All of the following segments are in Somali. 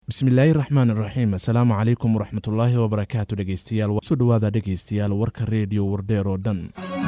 bismillaahi raxmaan iraxiim assalaamu calaykum waraxmatullaahi wabarakaatu dhegeystayaal soo dhowaada dhegeystayaal warka reediyo wardheer oo dhan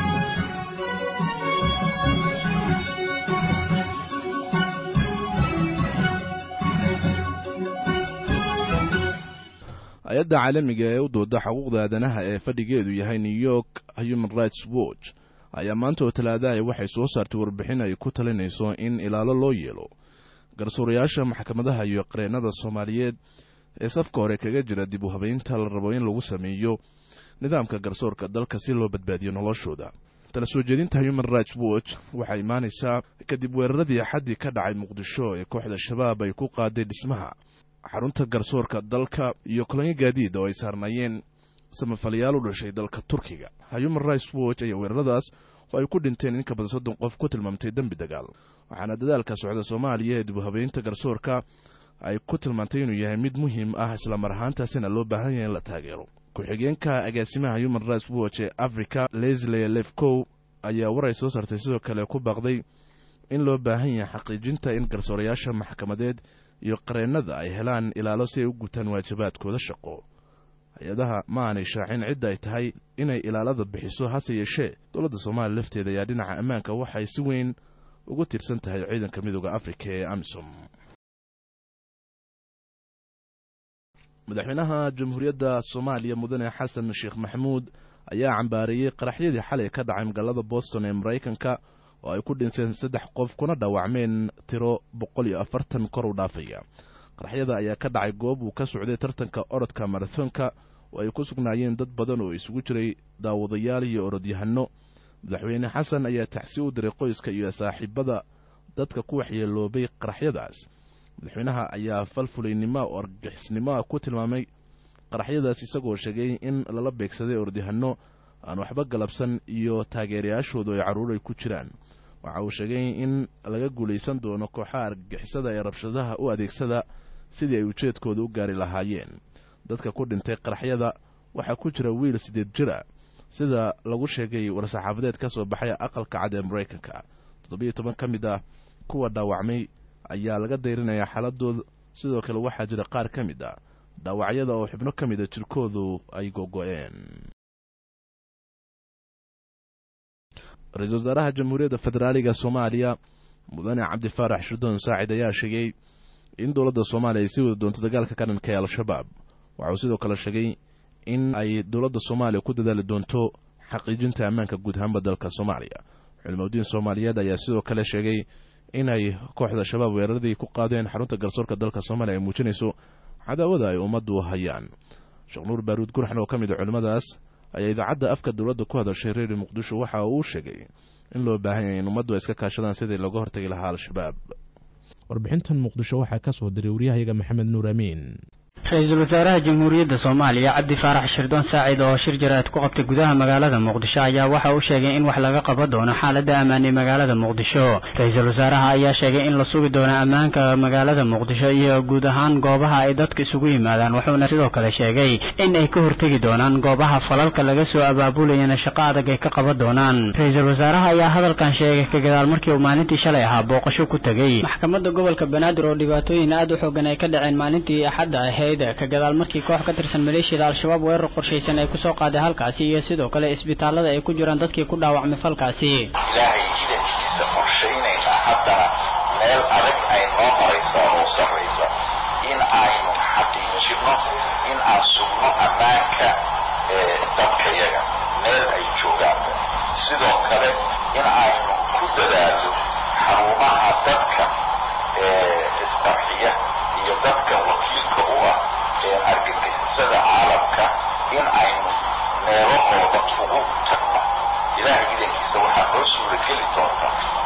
hay-adda caalamiga ee u dooda xuquuqda aadanaha ee fadhigeedu yahay new york human rights watch ayaa maanta oo talaadahay waxay soo saartay warbixin ay ku talinayso in ilaalo loo yeelo garsuurayaasha maxkamadaha iyo qareennada soomaaliyeed ee safka hore kaga jira dib u habeynta la rabo in lagu sameeyo nidaamka garsoorka dalka si loo badbaadiyo noloshooda tala soo jeedinta human rights watch waxaa imaanaysaa kadib weeraradii xaddii ka dhacay muqdisho ee kooxda shabaab ay ku qaaday dhismaha xarunta garsoorka dalka iyo kolonyo gaadiid oo ay saarnaayeen samafalayaal u dhashay dalka turkiga human rights watch ayaa weeraradaas oo ay ku dhinteen in ka badan soddon qof ku tilmaamtay dembi dagaal waxaana dadaalka socda soomaaliya ee dibuhabeynta garsoorka ay ku tilmaantay inuu yahay mid muhiim ah islamar ahaantaasina loo baahan yahay in la taageero ku-xigeenka agaasimaha human rights watch ee africa leslie lefcow ayaa war ay soo saartay sidoo kale ku baaqday in loo baahan yahay xaqiijinta in garsoorayaasha maxkamadeed iyo qareennada ay helaan ilaalo si ay u gutaan waajibaadkooda shaqo hay-adaha ma aanay shaacin cidda ay tahay inay ilaalada bixiso hase yeeshee dowladda soomaaliya lafteeda ayaa dhinaca ammaanka waxay si weyn ugu tiirsan tahay ciidanka midooda afrika ee amisom madaxweynaha jamhuuriyadda soomaaliya mudane xasan sheekh maxamuud ayaa cambaareeyey qaraxyadii xalay ka dhacay magaalada boston ee maraykanka oo ay ku dhinteen saddex qof kuna dhaawacmeen tiro boqol iyo afartan kor u dhaafaya qaraxyada ayaa ka dhacay goob uu ka socday tartanka orodka marathonka oo ay ku sugnaayeen dad badan oo isugu jiray daawadayaal iyo orodyahano madaxweyne xasan ayaa tacsi u diray qoyska iyo saaxiibada dadka ku waxyeeloobay qaraxyadaas madaxweynaha ayaa falfulaynimo oo argagixisnimoa ku tilmaamay qaraxyadaas isagoo sheegay in lala beegsaday orodyahano aan waxba galabsan iyo taageerayaashoodu ay carruuray ku jiraan waxa uu sheegay in laga guulaysan doono kooxaha argagixisada ee rabshadaha u adeegsada sidii ay ujeedkooda u gaari lahaayeen dadka ku dhintay qaraxyada waxaa ku jira wiil siddeed jira sida lagu sheegay war-saxaafadeed ka soo baxay aqalka cad ee maraykanka toddobiyo toban ka mid ah kuwa dhaawacmay ayaa laga dayrinayaa xaaladooda sidoo kale waxaa jira qaar ka mid ah dhaawacyada oo xubno ka mid a jirkoodu ay gogo-een ra-iisul wasaaraha jamhuuriyadda federaaliga soomaaliya mudane cabdifaarax shirdoon saacid ayaa sheegay in dowladda soomaaliya ay sii wada doonto dagaalka ka dhanka ee al-shabaab waxa uu sidoo kale sheegay in ay dowladda soomaaliya ku dadaali doonto xaqiijinta ammaanka guud ahaanba dalka soomaaliya culimaudiin soomaaliyeed ayaa sidoo kale sheegay inay kooxda shabaab weeraradii ku qaadeen xarunta garsoorka dalka soomaaliya ay muujinayso cadaawada ay ummaddu hayaan sheekh nuur baaruud gurxan oo ka mid a culimmadaas ayaa idaacadda afka dowladda ku hadashay reeri muqdisho waxa uu sheegay in loo baahan yahay in ummaddu ay iska kaashadaan sidii looga hortagi lahaa al-shabaab warbixintan muqdisho waxaa ka soo diray waryahayaga maxamed nuur amiin ra-iisul wasaaraha jamhuuriyadda soomaaliya cabdi faarax shirdoon saacid oo shir jaraad ku qabtay gudaha magaalada muqdisho ayaa waxa uu sheegay in wax laga qaban doono xaaladda ammaan ee magaalada muqdisho ra-iisul wasaaraha ayaa sheegay in la sugi doono ammaanka magaalada muqdisho iyo guud ahaan goobaha ay dadka isugu yimaadaan wuxuuna sidoo kale sheegay in ay ka hortegi doonaan goobaha falalka laga soo abaabulayana shaqo adag ay ka qaban doonaan ra-iisul wasaaraha ayaa hadalkan sheegay ka gadaal markii uu maalintii shalay ahaa booqasho ku tegey maxkamadda gobolka banaadir oo dhibaatooyin aad u xoogan ay ka dhaceen maalintii axadda ahayd ka gadaal markii koox ka tirsan maleeshiyada al-shabaab weerar qorshaysan ay kusoo qaaday halkaasi iyo sidoo kale isbitaalada ay ku jiraan dadkii ku dhaawacmay falkaasi ilaahay idankiisa qorshaynaynaa haddana meel adag ay noo marayso oo sarraysa in aynu xaqiijino in aan sugno ammaanka ee dadkayaga meel ay joogaan sidoo kale in aynu ku dadaalno xarumaha dadka ee isqarxiya iyo dadka wakiilka u ah argagixisada caalamka in aynu meelahooda ugu tagno ilaah idankiisa waxaa noo suurageli doonta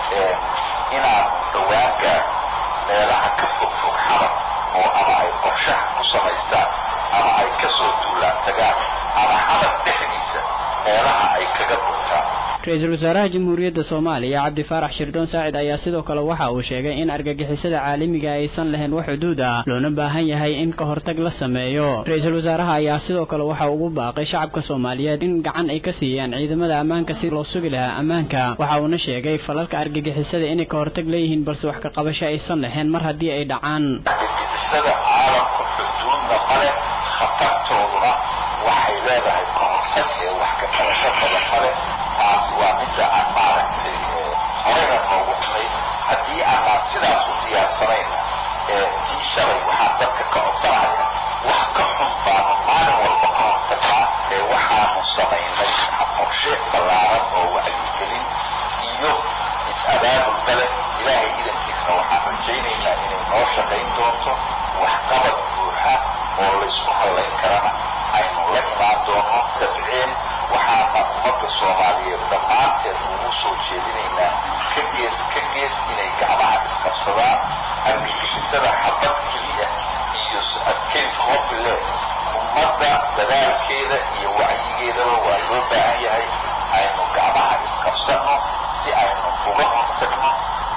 inaanu dhowaan gaarno meelaha ka fog fog xabar oo ama ay qorshaha ku samaystaan ama ay ka soo duulaan tagaan ama xabar dhexdiisa meelaha ay kaga dhuntaan ra-iisul wasaaraha jamhuuriyadda soomaaliya cabdi faarax shirdoon saacid ayaa sidoo kale waxa uu sheegay in argagixisada caalamiga aysan lahayn wax xuduud ah loona baahan yahay in ka hortag la sameeyo ra-iisul wasaaraha ayaa sidoo kale waxa ugu baaqay shacabka soomaaliyeed in gacan ay ka siiyaan ciidamada ammaanka si loo sugi lahaa ammaanka waxa uuna sheegay falalka argagixisada inay ka hortag leeyihiin balse wax ka qabasho aysan lahayn mar haddii ay dhacaan argagixisada caalamku awoodna male khatartooduna waxay leedahay kahortag ee wax ka qabasho badan male taasi waa midda aan maaragtay horeyna noogu xumay haddii aanaan sidaas u diyaarsanayna tii shalay waxaan dadka ka codsanaya wax ka xun baanu maalin walba ka hortagnaa ee waxaanu samaynay qorshe ballaaran oo wacyigelin iyo is-abaabulba leh ilaahay idankiisna waxaan rajaynaynaa inay noo shaqayn doonto waxqabad buuxa oo laysku hallayn karana aynu la imaan doono dabceen waxaana ummadda soomaaliyeed dhammaanteed ugu soo jeedinaynaa ka gees ka gees inay gacmaha isqabsadaan argagixisada xabad keliya iyo askari koobile ummadda dadaalkeeda iyo wacyigeedaba waa loo baahan yahay aynu gacmaha isqabsanno si aynu uga hortagno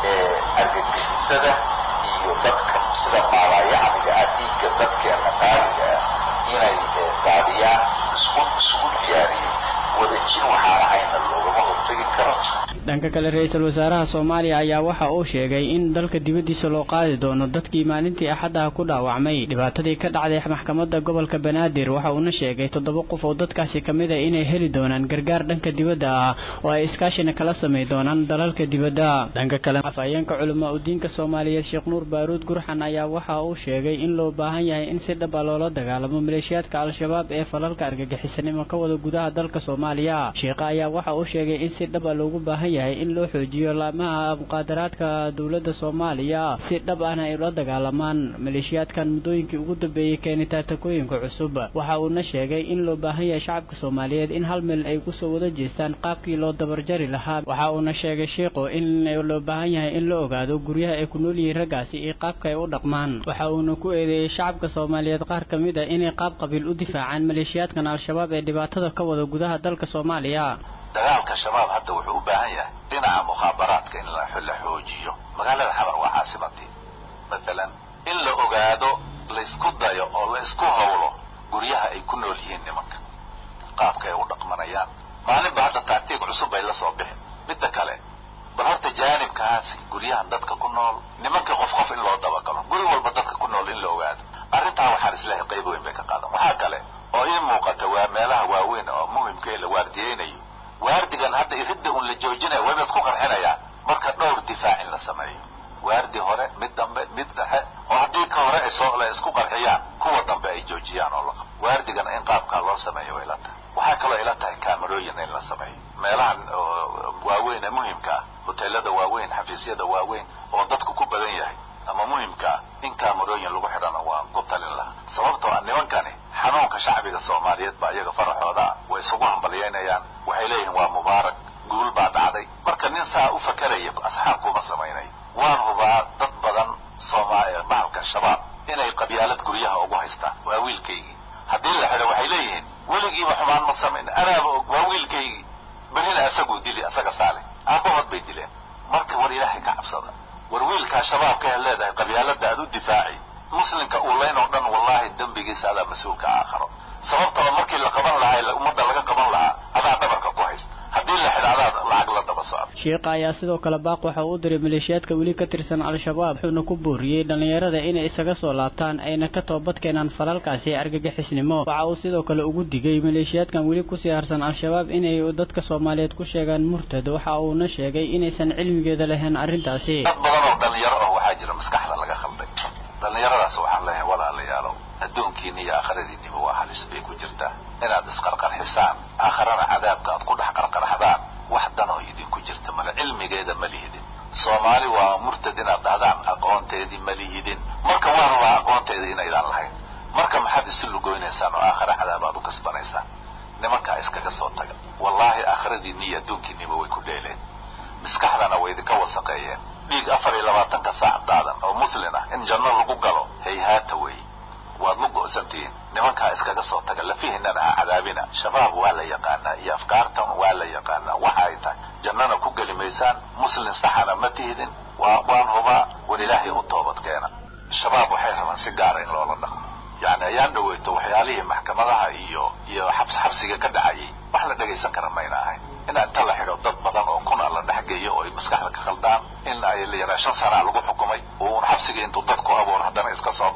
argagixisada iyo dadka sida maalaayacniga ah dhiigga dadkeena qaaliga ah inay daadiyaan isku isugu diyaariyey wadajir waxaan ahayna loogama hortegi karo dhanka kale ra-iisul wasaaraha soomaaliya ayaa waxa uu sheegay in dalka dibaddiisa loo qaadi doono dadkii maalintii axadaha ku dhaawacmay dhibaatadii ka dhacday maxkamadda gobolka banaadir waxa uuna sheegay toddoba qof oo dadkaasi ka mid a inay heli doonaan gargaar dhanka dibadda ah oo ay iskaashina kala samay doonaan dalalka dibadda dhanka kale afhayeenka culamaa udiinka soomaaliyeed sheekh nuur baaruud gurxan ayaa waxa uu sheegay in loo baahan yahay in si dhaba loola dagaalamo maleeshiyaadka al-shabaab ee falalka argagixisanimo ka wada gudaha dalka soomaaliya sheekha ayaa waxa uu sheegay in si dhaba loogu baahan yahay in loo xoojiyo laamaha muqaadaraadka dowladda soomaaliya si dhab ahna ay ula dagaalamaan maleeshiyaadkan muddooyinkii ugu dambeeyey keenita takooyinka cusub waxa uuna sheegay in loo baahan yahay shacabka soomaaliyeed in hal meel ay kusoo wada jeestaan qaabkii loo dabarjari lahaa waxa uuna sheegay sheikhu in loo baahan yahay in la ogaado guryaha ay ku nool yihiin raggaasi iyo qaabka ay u dhaqmaan waxa uuna ku eedeeyey shacabka soomaaliyeed qaar ka mid a inay qaab qabiil u difaacaan maleeshiyaadkan al-shabaab ee dhibaatada ka wada gudaha dalka soomaaliya dagaalka shabaab hadda wuxuu u baahan yahay dhinaca mukhaabaraadka in la xoojiyo magaalada xamar waa caasimadii masalan in la ogaado la isku dayo oo la isku hawlo guryaha ay ku nool yihiin nimanka qaabka ay u dhaqmanayaan maalinba hadda taagtiig cusub bay la soo bixin midda kale bal horta jaanibkaasi guryahan dadka ku nool nimanka qof qof in loo dabagalo guri walba dadka ku nool in la ogaado arrintaa waxaan isleehay qayb weyn bay ka qaadan waxaa kale oo ii muuqata waa meelaha waaweyn oo muhimka ee la waardiyeynayo waardigan hadda iridda un la joojinaya waa inaad ku qarxinayaan marka dhowr difaac in la sameeyo waardi hore mid dambe mid dhexe oo haddii ka hore ay soo la isku qarxiyaan kuwa dambe ay joojiyaan oo la qabo waardigana in qaabkaa loo sameeyo way ila tahay waxaa kaloo ila tahay kaamarooyin in la sameeyo meelahan waaweyn ee muhimka ah hoteelada waaweyn xafiisyada waaweyn oo dadku ku badan yahay ama muhimka ah in kaamarooyin lagu xidhana waan ku talin lahaa sababtoo ah nimankani xanuunka shacbiga soomaaliyeed baa iyaga faraxooda ah way isugu hambalyeynayaan waxay leeyihiin waa mubaarak guul baa dhacday marka nin saa u fakeraya asxaab kuma samaynayo waan hubaa dad badan sooma bahalka shabaab inay qabyaalad guryaha ugu haystaan waa wiilkaygii haddii la xidho waxay leeyihiin weligiiba xumaan ma samayn anaaba og waa wiilkaygii berina isaguu dili isaga saale aabbahood bay dileen marka war ilaahay ka cabsada war wiilkaa shabaabka ee leedahay qabyaalada aad u difaaci muslimka uu leyn oo dhan wallahi dembigiisa adaa mas-uulka aakharo sababtoo markii la qaban lahaa ummadda laga qaban lahaa adaa dhabarka ku haysta haddii la xidha adaa lacag la daba socda sheekha ayaa sidoo kale baaq waxa uu diray maleeshiyaadka weli ka tirsan al-shabaab wuxuuna ku booriyey dhallinyarada inay isaga soo laabtaan ayna ka toobad keenaan falalkaasi argagixisnimo waxa uu sidoo kale ugu digay maleeshiyaadkan weli kusii harsan al-shabaab inay dadka soomaaliyeed ku sheegaan murtad waxa uuna sheegay inaysan cilmigeeda lahayn arrintaasi dad badan oo dhalinyaro ah waxaa jira maskaxda laga khalday dhallinyaradaas waxaan leeyahay walaalayaalow adduunkiina iyo aakhiradiinniba waa halis bay ku jirtaa inaad isqarqarxisaan aakharana cadaabka aad ku dhex qarqarxdaan wax danoo idinku jirta male cilmigeeda ma lihidin soomaali waa murtad inaad dhahdaan aqoonteedii ma lihidin marka waan rabaa aqoonteeda inaydaan lahayn marka maxaad isu lugoynaysaan oo aakhara cadaab aad u kasbanaysaan nimankaa iskaga soo taga wallaahi aakhiradiinni iyo adduunkiinniba way ku dheeleen maskaxdana way idinka wasaqeeyeen dhiig afar iyo labaatanka saac daadan oo muslin ah in janno lagu galo hayhaata wey waad la go'santihiin nimankaa iskaga soo taga lafihiinana ha cadaabina shabaab waa la yaqaanaa iyo afkaartan waa la yaqaanaa waxa ay tahay jannana ku geli maysaan muslin saxana ma tihidin waa waan hubaa war ilaahay u toobad keena shabaab waxay rabaan si gaara in loola dhaqmo yacni ayaan dhaweyto waxyaalihii maxkamadaha iyo iyo xabs xabsiga ka dhacayay wax la dhegaysan kara mayna ahayn in inta la xidho dad badan oo kuna la dhexgeeyo oo ay maskaxda ka khaldaan in ay la yaraa shan sanaa lagu xukumay uun xabsiga intuu dad ku abuuro haddana iska soo baxo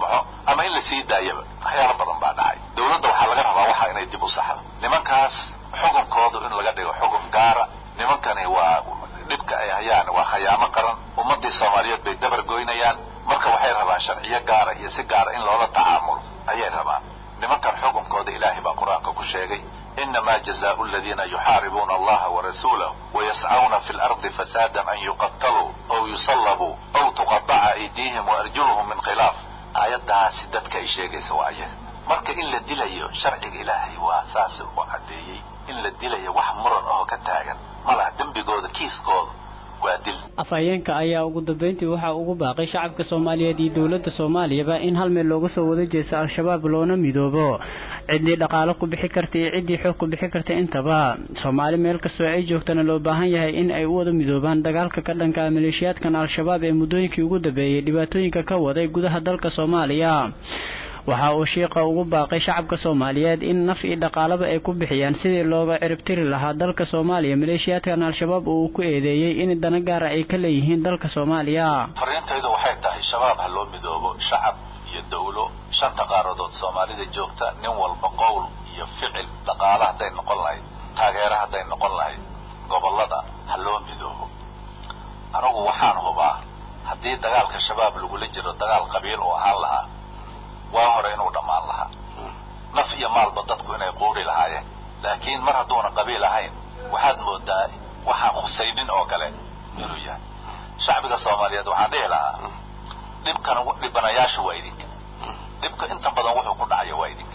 ama in la sii daayaba waxyaalo badan baa dhacay dawladda waxaa laga rabaa waxa inay dib u saxdo nimankaas xukunkoodu in laga dhigo xukun gaara nimankani waa dhibka ay hayaan waa khayaamo qaran ummaddii soomaaliyeed bay dabar goynayaan marka waxay rabaan sharciyo gaara iyo si gaara in loola tacaamulo ayay rabaan nimankan xukunkooda ilaahay baa qur-aanka ku sheegay inama jazaau aladiina yuxaaribuuna allaha warasuulahu wayascauna fi lardi fasaadan an yuqataluu aw yusallabuu aw tuqadaca aydiihim waarjuluhum min khilaaf aayaddaasi dadka ay sheegaysa waa ayaga marka in la dilayo sharciga ilaahay waa saas u caddeeyey in la dilayo wax muran oo ka taagan malaha dembigooda kiiskooda waa dil afhayeenka ayaa ugu dambeyntii waxaa ugu baaqay shacabka soomaaliyeed iyo dowladda soomaaliyaba in hal meel looga soo wada jeesto al-shabaab loona midoobo ciddii dhaqaalo ku bixi karta iyo ciddii xoog ku bixi karta intaba soomaali meel kastoo ay joogtana loo baahan yahay in ay u wada midoobaan dagaalka ka dhanka maleeshiyaadkan al-shabaab ee muddooyinkii ugu dambeeyey dhibaatooyinka ka waday gudaha dalka soomaaliya waxa uu shiiqa ugu baaqay shacabka soomaaliyeed in naf iyo dhaqaalaba ay ku bixiyaan sidii looga ciribtiri lahaa dalka soomaaliya maleeshiyaadkan al-shabaab uu ku eedeeyey in dana gaara ay ka leeyihiin dalka soomaaliya fariintaydu waxay tahay shabaab ha loo midoobo shacab iyo dawlo shanta qaaradood soomaalida joogta nin walba qowl iyo ficil dhaqaale hadday noqon lahayd taageero hadday noqon lahayd gobollada ha loo midoobo anigu waxaan hubaa haddii dagaalka shabaab lagula jiro dagaal qabiil oo ahaan lahaa waa hore inuu dhammaan lahaa naf iyo maalba dadku inay quuri lahaayeen laakiin mar hadduuna qabiil ahayn waxaad moodaa waxaan khusaynin oo kale inuu yahay shacbiga soomaaliyeed waxaan dhihi lahaa dhibkan dhibanayaasha waa idinka dhibka inta badan wuxuu ku dhacaya waa idinka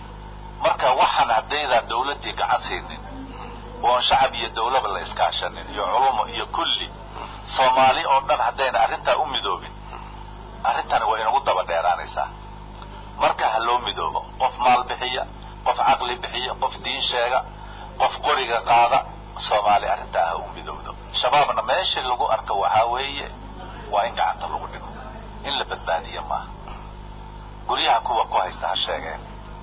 marka waxaan haddaydaan dawladdii gacan siinin oon shacab iyo dawlaba la iskaashanin iyo culumo iyo kulli soomaali oo dhan haddayna arrintaa u midoobin arrintani waa inagu daba dheeraanaysaa marka ha loo midoobo qof maal bixiya qof caqli bixiya qof diin sheega qof qoriga qaada soomaali arrintaa ha u midowdo shabaabna meeshii lagu arko waxaa weeye waa in gacanta lagu dhigo in la badbaadiyo maaha guryaha kuwa ku haysta ha sheegeen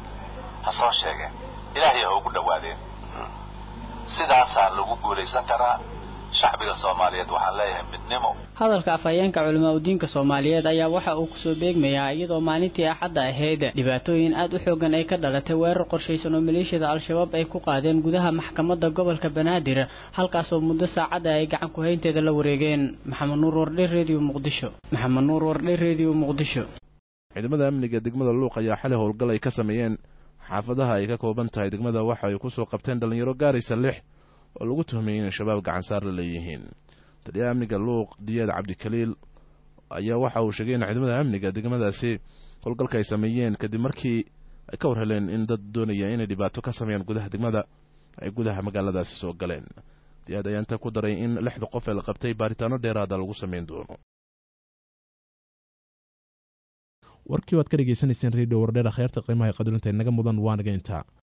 ha soo sheegeen ilaahay ha ugu dhawaadeen sidaasaa lagu guulaysan karaa shacbiga soomaaliyeed waxaan leeyahay midnimo hadalka afhayeenka culamaa udiinka soomaaliyeed ayaa waxa uu kusoo beegmayaa iyadoo maalintii axadda ahayd dhibaatooyin aad u xoogan ay ka dhalatay weerar qorshaysan oo maleeshiyada al-shabaab ay ku qaadeen gudaha maxkamadda gobolka banaadir halkaasoo muddo saacadda ay gacan ku haynteeda la wareegeen maxamed nuur wardhe redio muqdisho maxamed nuur wardhe redio muqdisho ciidamada amniga degmada luuq ayaa xalay howlgal ay ka sameeyeen xaafadaha ay ka kooban tahay degmada waxa ay kusoo qabteen dhallinyaro gaaraysa lix oo lagu tuhmayay inay shabaab gacansaar la leeyihiin taliyaha amniga luuq diyaad cabdikaliil ayaa waxa uu sheegay in ciidamada amniga degmadaasi howlgalka ay sameeyeen kadib markii ay ka war heleen in dad doonaya inay dhibaato ka sameeyaan gudaha degmada ay gudaha magaaladaasi soo galeen diyaad ayaa inta ku daray in lixda qof ee la qabtay baaritaano dheeraada lagu sameyn doono warkii waad ka dhegeysanayseen redio wardheer kheyrta qiimaha qadarinta inaga mudan waa naga intaa